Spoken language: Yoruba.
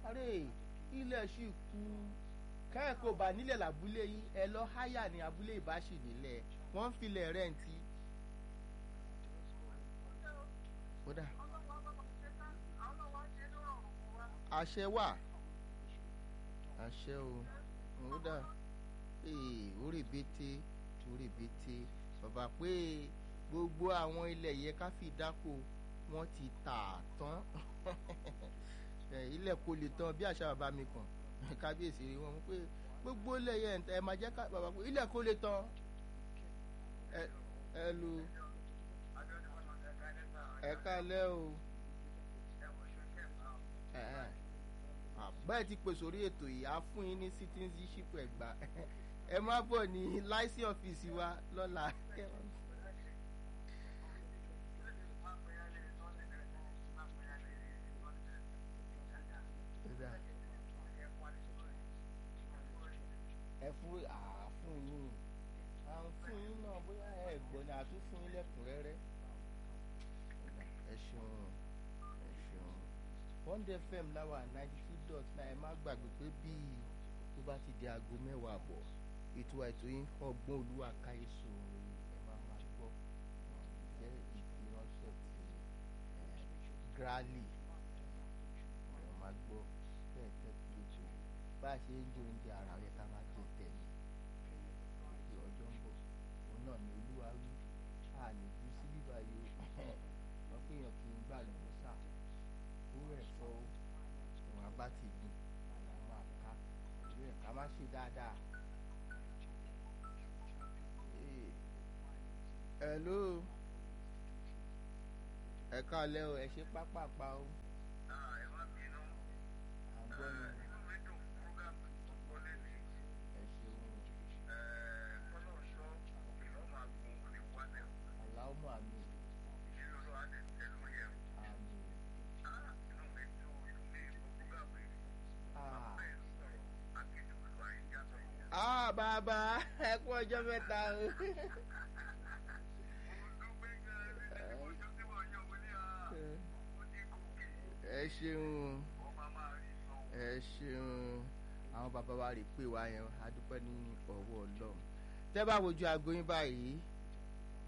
àrè ilẹ̀ sì kú kẹ́ẹ̀kọ́ bá nílẹ̀ làbúlé yín ẹ lọ háyà ní abúlé ìbáṣì nílẹ̀ wọ́n ń filẹ̀ rẹ́ǹtì. kódà àṣẹ wà àṣẹ o kódà orí bété orí bété bàbá pé gbogbo àwọn ilẹ̀ yẹn ká fi dáko wọ́n ti tà tán ilẹ̀ kò lè tán bí àṣà bàbá mi kàn kábíyèsí rí wọn pé gbogbo ilẹ̀ yẹn ẹ máa jẹ́ ká bàbá pé ilẹ̀ kò lè tán ẹ lu ẹ kálẹ́ o báyìí ti pèsè orí ètò yìí á fún yín ní citizenship ẹ̀gbá ẹ má bọ̀ ní láìsí ọ́fíìsì wa lọ́la. ẹ fún àáfún yín à ń fún yín náà bóyá ẹ gbọ́ ni àtún fún yín lẹ́kùnrẹ́rẹ́ ẹ ṣeun ẹ ṣeun one day fm láwà ninety two dot nine ẹ má gbàgbé pé bíi tó bá ti di aago mẹ́wàá àbọ̀ ètò àìtó yín ọgbọ́n olúwa káyéṣo ẹ máa máa gbọ́ jẹ́ ìfiránṣẹ́ ti grali ẹ máa gbọ́ bẹ́ẹ̀ tẹ́tí lójú bá a ṣe ń jẹ oúnjẹ ara rẹ ká máa jẹ tẹ̀lé ìdí ọjọ́ ń bọ̀ òun náà ni olúwa wí a lè ju sí bíbá yìí o wọ́n pé èèyàn kì í gbà lọ́wọ́ sá owó ẹ̀fọ́ òun abá ti gbìn àlà máa ká ìlú ẹ̀ ká má ṣe dáadáa. hello ẹ káalẹ́ o ẹ ṣe pápápá o. ẹ má bínú à ń gbọ́ yín. inú mi dùn program tó wọlé ní ẹ ṣeun kọ́nà ṣọ́ òkè lọ́ máa gun òní wálẹ̀ aláwọ̀ àmì ìṣẹ́lẹ̀ olówó á lè tẹ̀lé yẹn àmì. inú mi dùn inú mi dùn program yìí Ah. bẹ́ẹ̀ sọ̀rọ̀ akéde olúwa ìjà sọ̀rọ̀ yẹn. ah bàbá ẹ kú ọjọ́ mẹ́ta o. mo dúpẹ́ gan-an ní ọjọ́ tí wọ́n yọ wọlé à ó ní gòkè ẹ ṣeun ọba máa rí sọ. ẹ ṣeun àwọn bàbá wa rè pé wá yẹn a dúpẹ́ ní ọwọ́ ọlọ́run tẹ́ bá wojú aago yín báyìí